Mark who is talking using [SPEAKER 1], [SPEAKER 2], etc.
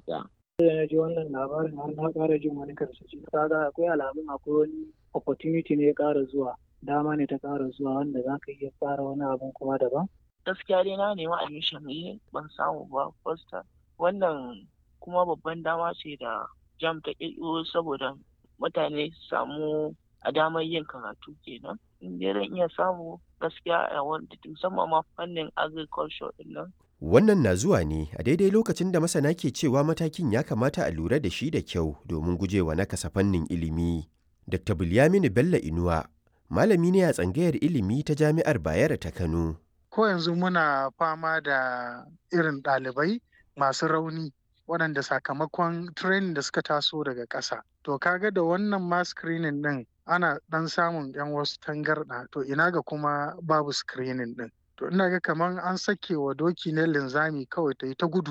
[SPEAKER 1] gaskiya.
[SPEAKER 2] da na ji wannan labarin har na ƙara jin wani karsashi kaga akwai alamun akwai wani opportunity ne ya ƙara zuwa dama ne ta ƙara zuwa wanda za ka iya fara wani abun kuma daban
[SPEAKER 3] gaskiya dai na nemi admission ne ban samu ba first wannan kuma babban dama ce da jam ta ƙirƙiro saboda mutane su samu a damar yin karatu kenan in dai zan iya samu gaskiya a wanda musamman ma fannin agriculture din nan
[SPEAKER 4] Wannan na zuwa ne a daidai lokacin da masana ke cewa matakin ya kamata a lura da shi da kyau domin gujewa nakasa fannin ilimi. Dr. Bilyaminu Bello Inuwa, malami ne a tsangayar ilimi ta Jami'ar Bayero ta Kano.
[SPEAKER 5] Ko yanzu muna fama da irin ɗalibai masu rauni waɗanda sakamakon training da suka taso daga ƙasa. To kaga da wannan ma screening ɗin ana ɗan samun 'yan wasu tangarɗa to ina ga kuma babu screening ɗin. to ina ga kamar an sake wa doki ne linzami kawai ta yi ta gudu